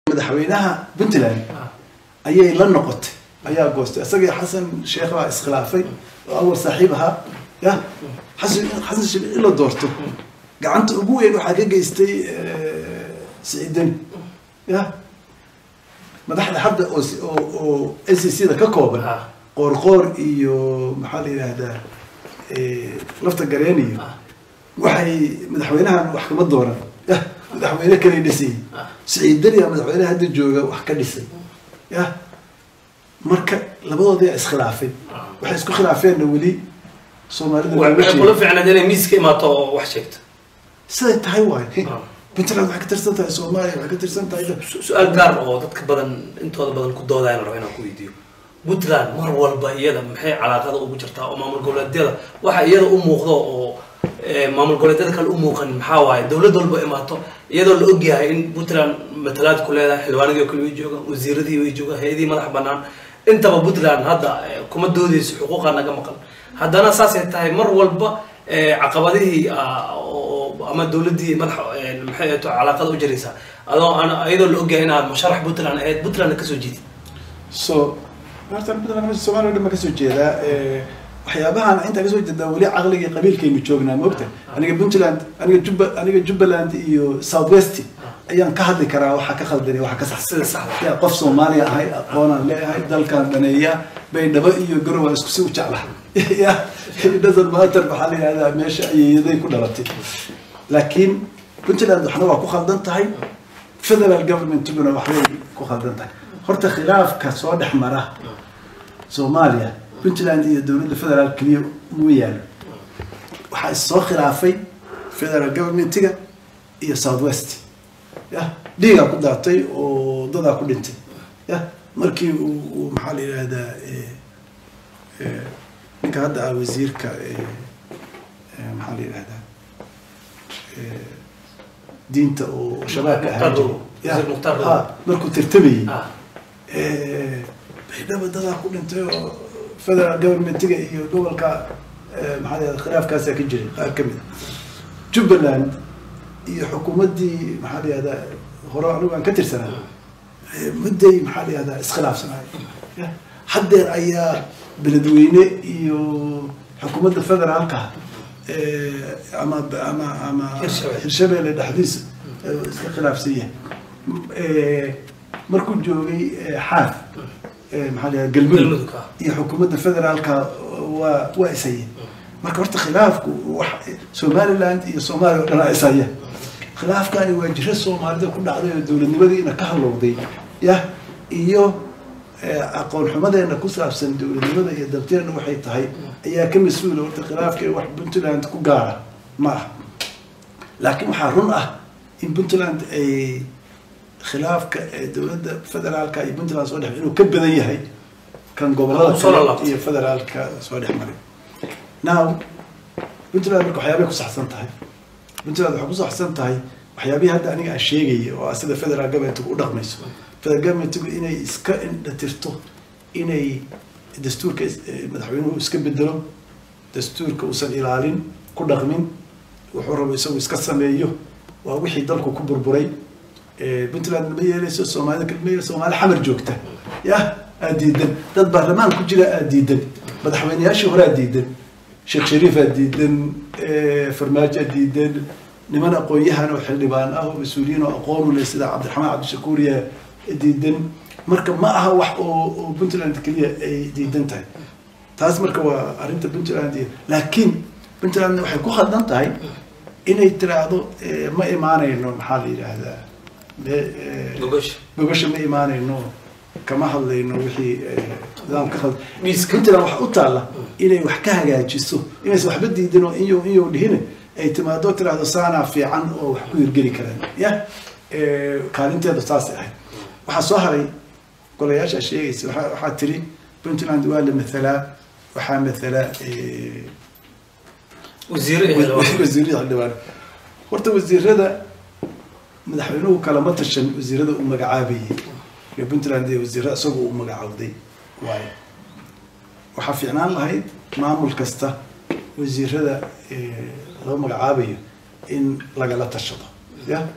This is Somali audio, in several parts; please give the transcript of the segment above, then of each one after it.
madaxweynaha puntland ayay la noqotay ayaa goostay isagii xasan sheekh baa iskhilaafay oo awal saaxiib ahaa ya xasan xasan sheekh in la doorto gacanta ugu weyn waxaa ka geystay siciidani ya madaxda hadda oo s- oo oo n c c da ka kooban Ah. qoorqoor iyo maxaa la yidhaahdaa eh, lafta gareen iyo Ah. waxay madaxweynahan wax kama dooran yah madaxweyne kale dhisayay Ah. siciidaniya madaxweyne hadda jooga wax ka dhisay yah marka labadoodaa iskhilaafay waxay isku khilaafeenna weli soomaalida looga waxay sheegay kula fiicnayd inay miiska imaato oo wax sheegto siday tahay waay Ah. puntland waxay ka tirsan tahay soomaaliya waxay ka tirsan tahay Su- su-aal gaar oo dadka badan intooda badan ku doodayaan rabo inaan ku weydiiyo puntland mar walba iyada maxay calaaqada ugu jirtaa oo maamul goboleedyada waxa iyada u muuqdo oo eh, maamul goboleedyada kale u muuqan maxaa waaye dowlad walba imaato iyadoo la ogyahay in puntland matalaad ku leedahay xildhibaanadii oo kale way joogaan wasiiradii way joogaan hay-adihii madax banaan intaba puntland hadda eh, kuma doodeyso xuquuqa naga maqan haddana saasay tahay mar walba eh, caqabadihii ah, oo ama dowladdii madax eh, maxay ahayd calaaqada u jiraysaa adoo aan iyadoo la ogyahay inaad musharax puntland ahayd puntland kasoo jeedid so horta puntland meesha soomaaliya o dhan baa kasoo jeedaa Eh, waxyaabahan intaa kasoo jeedaa weli caqliga iyo qabiilkaynu joognaa moogta aniga puntland aniga jubba aniga jubbaland iyo south west ayaan ka hadli karaa waxa ka khaldani waxa ka sax sida saxda ya qof soomaaliya ahay aqoonaan leeyahay dalkaan dhaneeya baydhabo iyo garow aan isku si u jeclaha ya doesn't matter maxaa la yihahdaa meesha ayeeyaday ku dhalatay laakiin puntland waxna waa ku khaldan tahay federal governmentguna waxbay ku khaldan tahay horta khilaafka soo dhex mara soomaaliya puntland iyo dowladda federaal keliya uma yaalo waxaa is soo khilaafay federal governmentiga iyo south west ya dhiigaa ku daatay oo dadaa ku dhintay ya markii uu uu maxaa la yidhahdaa eh, eh, ninka hadda ah wasiirka eh, eh, maxaa la yidhahdaa eh, diinta oo shabaabka ahaan jiray Ya, Wasiir Mukhtaar Robo. ha, markuu tartamayey ah Eh, baydhabo dadaa ku dhintay oo federal governmentiga iyo gobolka eh, maxaa la yihahda khilaafkaasaa ka jiray qaar ka mid a jubbaland iyo xukuumaddii maxaa la yihahdaa hore anigu aan ka tirsanaa eh, mudday maxaa la yihahdaa iskhilaafsanaay Ya, haddeer ayaa beledweyne iyo xukuumadda federaalka eh, ama ama ama Hirshabelle. hirshabelle dhexdiisa eh, iska khilaafsan yahay Eh, markuu joogay eh, xaaf eh, maxaa la yihahdaa galmudug Galmudug, ah. iyo xukuumadda federaalka waa waa ishayeen marka horta khilaafku wax somaliland iyo soomaaliya oo dhan aa ishaya khilaafkani waa jiro soomaalida ku dhacday oo dowladnimadiina ka halowday yah iyo eh, aqoon xumadeena ku saabsan dowladnimada iyo dabteena waxay tahay ayaa ka mas-uula horta khilaafka wax puntland ku gaara ma aha laakiin waxaa run ah in puntland ay khilaafka ee dowladda federaalka iyo puntland soo dhex inuu ka badan yahay kan gobolada Soo kale laabtay. iyo federaalka soo dhex maray now puntland marka waxyaabay ku saxsan tahay puntland waxay ku saxsan tahay waxyaabihii hadda aniga aan sheegaya oo ah sida federal governmentigu u dhaqmayso federal governmentigu inay iska indhatirto inay dastuurka is- eh, madaxweynuhu iska bedelo dastuurka uusan ilaalin ku dhaqmin wuxuu rabo isagu iska sameeyo waa wixii dalku ku burburay Eh, puntland ma yeeleyso soomaalida kale ma yeeleyso soomaali xamar joogta yah aad diidan dad baarlamaan ku jira aad diidan madaxweyneyaashii hore aad diidan sheekh shariif aad diidan eh, farmaajo aad diidan niman aqoon-yahan oo xildhibaan ah oo mas-uuliyiin oo aqoon u leh sida cabdiraxmaan cabdishakuuriya diidan marka ma aha wax oo oo puntland keliya ay diidan tahay taas marka waa arrinta puntland iyo laakiin puntland waxay ku khaldan tahay inay tiraahdo eh, ma imaanayno maxaa la yidhaahdaa me- eh, gogosha gobasha ma imaanayno kama hadlayno wixii eh, nidaamka khald Miiska. puntland waxa u taalla inay wax ka hagaajiso inaysan waxba diidin oo inyo inyo dhihine ay timaado tiraahdo saanaa fiican oo wax ku hirgeli karaan ya eh, kaalinteedu saasay ahayd waxaa soo haray golayaasha sheegaysa waxaa waxaa tiri puntland waa la mathalaa waxaa mathala eh, wasiiro iyo xildhibaan. wasiirada xildhibaan horta wasiirada madaxweynuhu kalama tashan wasiirada uu magacaabayay ee puntland ee wasiirada isagoo uu magacaawday waayo waxaa fiicnaan lahayd maamul kasta wasiirada ee loo magacaabayo in lagala tashado ya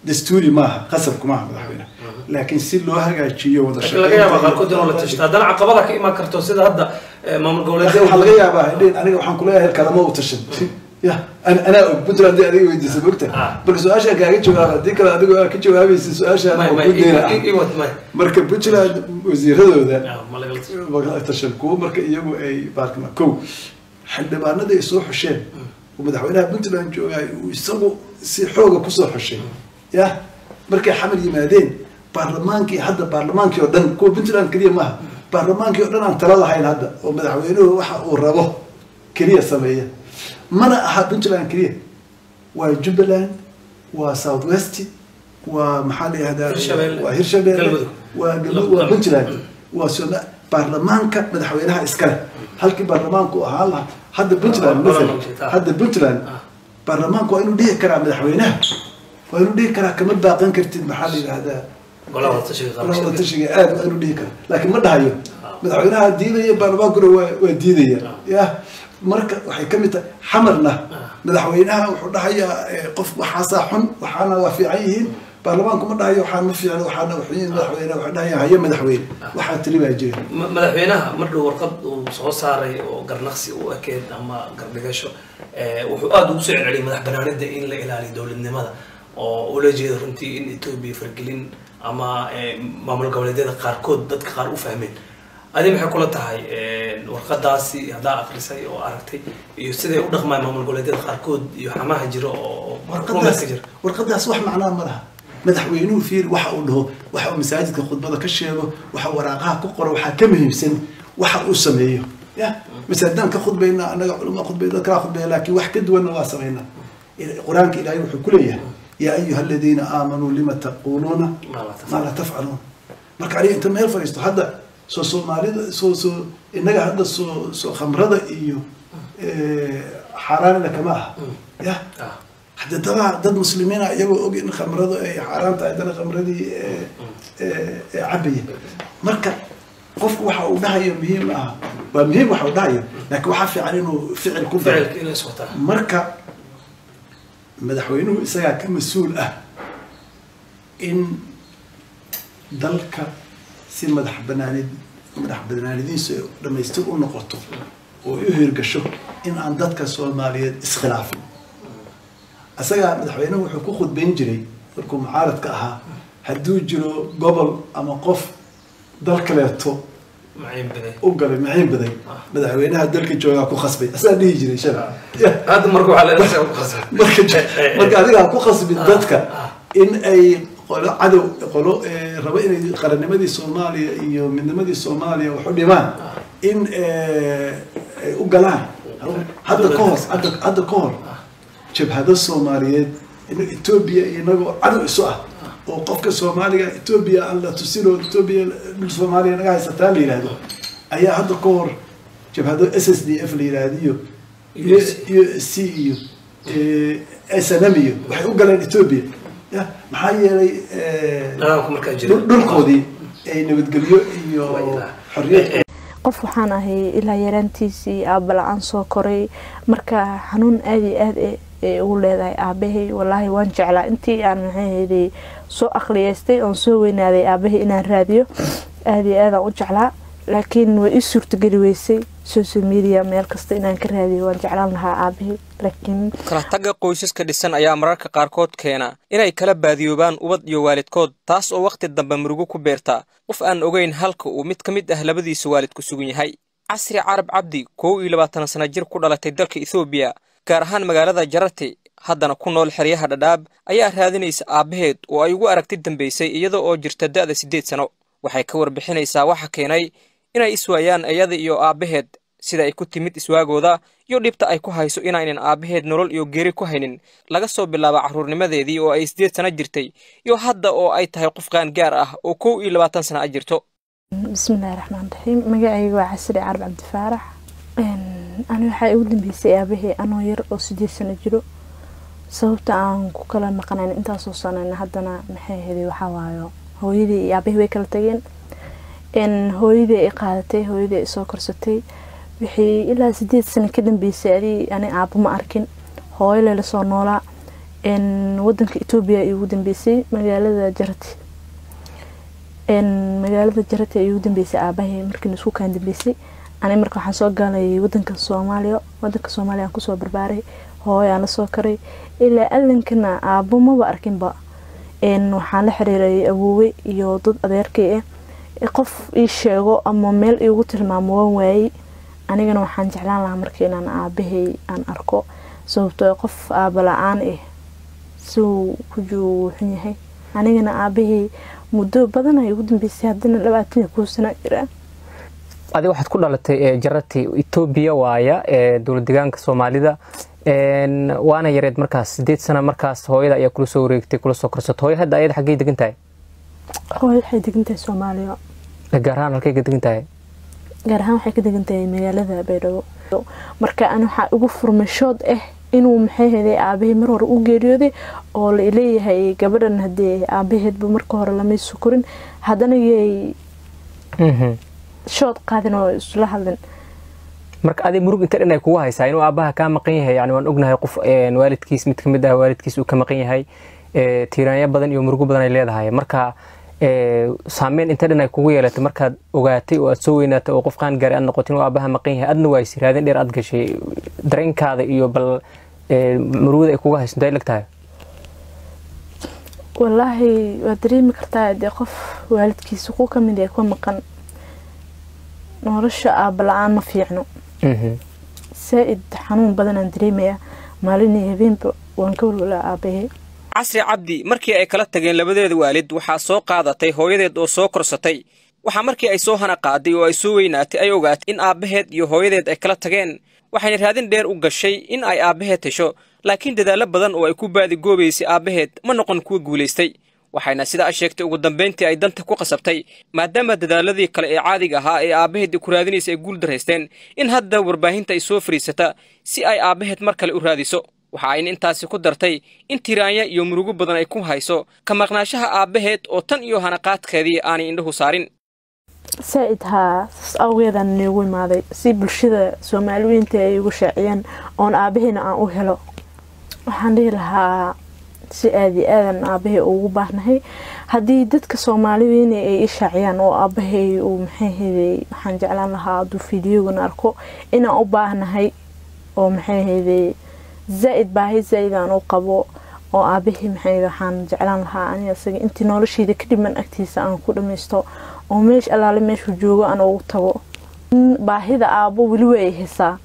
dastuuri maaha qasabku maaha madaxweyne laakiin si loo hagaajiyo wada laakiin laga yaaba qaarkood inuu la tashto haddana caqabada ka imaan karto sida hadda eh, maamul goboleedyada waxaa laga yaabaa idhin aniga waxaan kuleeyahay kalama u tashan ya an- anaa og puntland hadii adiga weydiisa mogta Ah. bal su-aashaan kaaga jawaaba haddii kale adigoo aa ka jawaabaysa su-aashaan may oo may ku deyna i- i- iwad may marka puntland wasiiradooda Ah, ma lagala tashan magala tashan kuwo marka iyagu ay baarkama kow xildhibaanada ay soo xusheen oo madaxweynaha puntland joogaay uu isagu si xooga kusoo xushay ya markay xamar yimaadeen baarlamaankii hadda baarlamaankii oo dhan kuwa puntland keliya maaha baarlamaankii oo dhan aan tala lahayn hadda oo madaxweynuhu waxa uu rabo keliya sameeya mana aha puntland keliya waa jubbaland waa south west waa maxaa la yihahdaa Hirshabelle. waa hirshabelle Galmudug. waa galmudug waa puntland waa soma baarlamaanka madaxweynaha iskale halkii baarlamaanku uu ahaan lahaa hadda puntland Waa- waa masalan lama hadda puntland Ah. baarlamaanku waa inuu dhihi karaa madaxweynaha waa inuu dhihi karaa kama baaqan kartid maxaa la yidhahdaa golaha wada tashiga golaha qaranka. tashiga aad waa inuu dhihi karaa laakiin ma dhahayo madaxweynaha diidaya baarlamaankuna waa waa diidaya ya marka waxay ka mid tahay xamarna madaxweynaha wuxuu dhahayaa eh, qof waxaasaa xun waxaana waa fiican yihiin baarlamaanku ma dhahayo waxaan ma fiicna waxaana waxyiin madaxweyne waxay dhahayaan haye madaxweyne waxaa tiri baa jira Ma- madaxweynaha markuu warqad uu soo saaray oo garnaqsi u ekeed ama gardhigasho eh, wuxuu aada ugu soo celceliyay madax banaanida in la ilaaliyo dowladnimada oo ula jeeda runtii in etoobiya fargelin ama eh, maamul goboleedyada qaarkood dadka qaar u fahmeen adi maxay kula tahay eh, warqadaasi haddaa akrisay oo aragtay iyo siday u dhaqmaan maamul goboleedyada qaarkood iyo xamaha jira oo warqadaas rumayska jira warqadaas wax macnaa ma laha madaxweynuhu fiir waxa uu dhaho waxa uu masaajidka khudbada ka sheego waxa uu waraaqaha ku qoro waxaa ka muhiimsan waxa uu sameeyo ya masaajidaan ka khudbayna annaga culama khudbay dad kala khudbaya laakiin wax ka duwanna waa samaynaa Ila- qur-aanka ilaahay wuxuu ku leeyahay yaa ayuha aladiina aamanuu lima taquuluuna Ma la tafcaluun. maa laa tafcaluun marka aniga inta meel fadhiisto hadda soo soomaalida soo soo innaga hadda soo soo khamrada iyo eh, xaaraanina kama aha ya Ah. hadda dadaa dad muslimiina iyagoo og in khamradu ay xaaraan tahay haddana khamradii ee, ee, ee cabaya marka qofku waxa uu dhahayo muhiim ah waa muhiim waxa uu dhahayo laakiin waxaa fiican inuu ficil ku daro ficilka inay iswataan marka madaxweynuhu isagaa ka mas-uul ah in dalka si madax banaanid madax banaanidiisu ay dhamaystir u noqoto oo u hirgasho in aan dadka soomaaliyeed iskhilaafin isagaa madaxweynuhu wuxuu ku khudbayn jiray markuu mucaaradka ahaa hadduu jiro gobol ama qof dal kaleeto maciin baday u galay maciin baday madaxweynaha dalka joogaa ku khasbay asaa dhihi jiray shala hadda marka waxaa leedahay ku qasban marka marka adigaa ku khasbin dadka in ay qolo cadow qolo eh, rabo inay qarannimadii soomaaliya iyo midnimadii soomaaliya wax u dhimaan in eh, ay u galaan hadda ka hor hadda hadda ka hor jabhado soomaaliyeed in etoobiya inagoo cadow isu ah oo qofka soomaaliga etoobiya aan la tusin oo etoobiya dhul soomaaliya naga haysataa la yidhaahdo ayaa hadda ka hor jabhado s s d f la yidhaahdo iyo iyo iyo c iyo s n m iyo waxay u galeen etoobiya ya maxaa yeelay eh, nidaamka markaa jira dhul- dhulkoodii ay nabadgelyo iyo xorriyad qof waxaan ahay ilaa yaraantiisii aaba la-aan soo koray marka xanuun aada iyo aad ay ugu leedahay aabahay walaahi waan jeclaa intii aan maxaahayday soo aqliyeystay oon soo weynaaday aabahay inaan raadiyo aada iyo aadaan u jeclaa laakiin way ii suurtageli weysay social media meel kasta inaan ka raadiyo waan jeclaan lahaa aabahay laakiin kala tagga qoysaska dhisan ayaa mararka qaarkood keena inay kala baadiyoobaan ubad iyo waalidkood taas oo wakhti dambe murugo ku beerta qof aan ogayn halka uu mid ka mid ah labadiisa waalid ku sugan yahay casri carab cabdi kow iyo labaatan sana jir ku dhalatay dalka ethoobiya gaar ahaan magaalada jarati haddana ku nool xeryaha dhadhaab ayaa raadinaysa aabbaheed oo ay ugu aragti dambaysay iyada oo jirta da'da siddeed sano waxay ka warbixinaysaa waxa keenay inay iswaayaan iyada iyo aabbaheed sida ay ku timid iswaagooda iyo dhibta ay ku hayso inaynan aabbaheed nolol iyo geeri ku haynin laga soo bilaabo carruurnimadeedii oo ay siddeed sano jirtay iyo hadda oo ay tahay qof qaan gaar ah oo kow iyo labaatan sana a jirto bismillahi raxmaan raxiim magacayga waa casri carab cabdifaarax ani waxaa igu dambeysay aabahey anoo yar oo sideed sano jiro sababta aan ku kala maqnayn intaasoo sanana haddana maxay ahayd waxaa waayo hooyadii iyo aabahey way kala tageen hooyadii ay qaadatay hooyadii ay soo korsatay wixii ilaa sideed sano ka dambeysay adi ani aabo ma arkin hooyo lela soo noolaa wadanka etoobiya ay ugu dambeysay magaalada jarati magaalada jarati ay ugu dambeysay aabahay markiina isku kaan dambeysay ani marka waxaan soo galay wadanka soomaaliya wadanka soomaaliya aan kusoo barbaaray hooyaan lasoo karay ilaa alinkana aabo maba arkinba waxaan la xiriiray awoowe iyo dad adeerkay ah qof ii sheego ama meel iigu tilmaamo waan waayey anigana waxaan jeclaan lahaa marka inaan aabahay aan arko sababtoo qof aaba la-aan ah siuu ku juuxun yahay anigana aabahay muddo badan ay ugu dambeysay haddana labaatan iyo kow sano jira adi waxaad ku dhalatay jarati etoobiya waaya ee dowlad deegaanka soomaalida waana yareed markaas sideed sano markaas hooyada ayaa kula soo wareegtay kula soo korsato hooyo hadda ayada xaggey degan tahay hooyo waxay degan tahay soomaaliya gaar ahaan halkay ka degan tahay gaar ahaan waxay ka degan tahay magaalada baydhabo marka an waxaa ugu furmashood ah inuu maxay heday aabahey mar hore u geeriyooday oo la leeyahay gabadhan hadee aabaheedba marka hore lamay sukurin haddana yay shood qaadin oo isla hadlin marka adi murug inta dhan ay kugu haysaa inuu aabaha kaa maqan yahay yani waan ognahay qof waalidkiis mid kamid ah waalidkiis uu ka maqan yahay tiiraanyo badan iyo murugo badan ay leedahay marka saameyn inta dhan ay kugu yeelatay markaad ogaatay oo aad soo weynaatay oo qof qaan gaari aad noqotay inuu aabaha maqan yahay adna waa isiraadin dheer aad gashay dareenkaada iyo bal murugada ay kugu hayso intay leg tahay wallaahi waad dareemi kartaa dee qof waalidkiisa ku kamid ee ka maqan nolosha aaba la-aan ma fiicno saa-id xanuun badanaan dareemayaa maalin iyo habeenba waan ka walwalaa aabahe casri cabdi markii ay kala tageen labadeeda waalid waxaa soo qaadatay hooyadeed oo soo korsatay waxaa markii ay soo hana qaaday oo ay soo weynaatay ay ogaatay in aabbaheed iyo hooyadeed ay kala tageen waxayna raadin dheer u gashay in ay aabbaheed hesho laakiin dadaallo badan oo ay ku baadigoobaysay aabbaheed ma noqon kuwa guulaystay waxayna sidaa sheegtay ugu dambayntii ay danta ku qasabtay maadaama dadaaladii kale ee caadiga ahaa ee aabbaheed ku raadinaysa ay guul daraysteen in hadda warbaahinta ay soo fadhiisata si ay aabbaheed mar kale u raadiso waxa ayna intaasi ku dartay in tiraanya iyo murugo badan ay ku hayso ka maqnaashaha aabbaheed oo tan iyo hanaqaadkeedii aanay indhahu saarin saa-id haa saas awgeedaan noogu imaaday si bulshada soomaaliweynta ay igu shaaciyeen oon aabaheyna aan u helo waxaan dhihi lahaa si aada iyo aadan aabahay ugu baahnahay haddii dadka soomaaliweyne ay i shaaciyaan oo aabahay uu maxay heday waxaan jeclaan lahaa hadduu fideogana arko inaan u baahnahay oo maxay heday zaa-id baahi zaa-idaan u qabo oo aabahii maxay waxaan jeclaan lahaa aniga isaga intii nolosheyda ka dhiman agtiisa aan ku dhamaysto oo meesh allaale meeshuu joogo aan ugu tago baahida aabo weli waa ay haysaa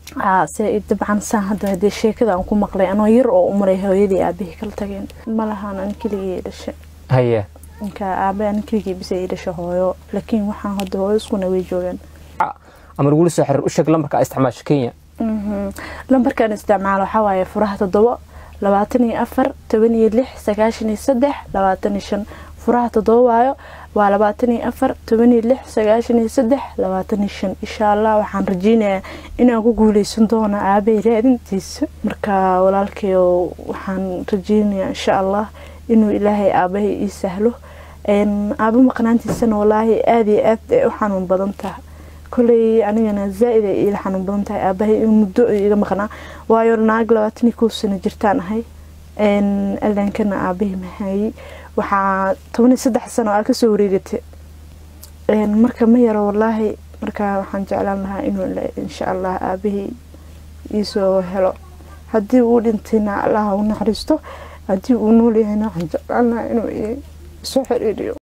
se dabcan saan hadda hadee sheekada aan ku maqlay anoo yar oo umaray hooyadii aabahii kala tageen malahaan an keligii dhasha haye ninka aabe an keligii bisa ii dhasha hooyo laakiin waxaan hadda hooyo iskuna way joogaan ama lagula soo xiriir u sheeg lambarka isticmaasha kenya lambarkan isticmaalo waxaa waaye furaha toddobo labaatan iyo afar toban iyo lix sagaashan iyo saddex labaatan iyo shan furaha toddoba waayo waa labaatan iyo afar toban iyo lix sagaashan iyo saddex labaatan iyo shan insha allah waxaan rajeynayaa inaan ku guuleysan doono aabay raadintiisa marka walaalkayo waxaan rajeynayaa insha allah inuu ilaahay aabahay ii sahlo aaba maqnaantiisana walaahi aada iyo aad ay u xanuun badan tahay koley anigana zaa-id ay iila xanuun badan tahay aabahay in muddo iga maqnaa waayo naag labaatan iyo kow sano jirtaan ahay alaankana aabahii mahayey waxaa toban iyo saddex sano aa kasoo wareegatay marka ma yaro walaahi marka waxaan jeclaan lahaa inuu insha allah aabahii iisoo helo haddii uu dhintayna allaha u naxariisto haddii uu nool yahayna waxaan jeclaan lahaa inuu isoo xiriiriyo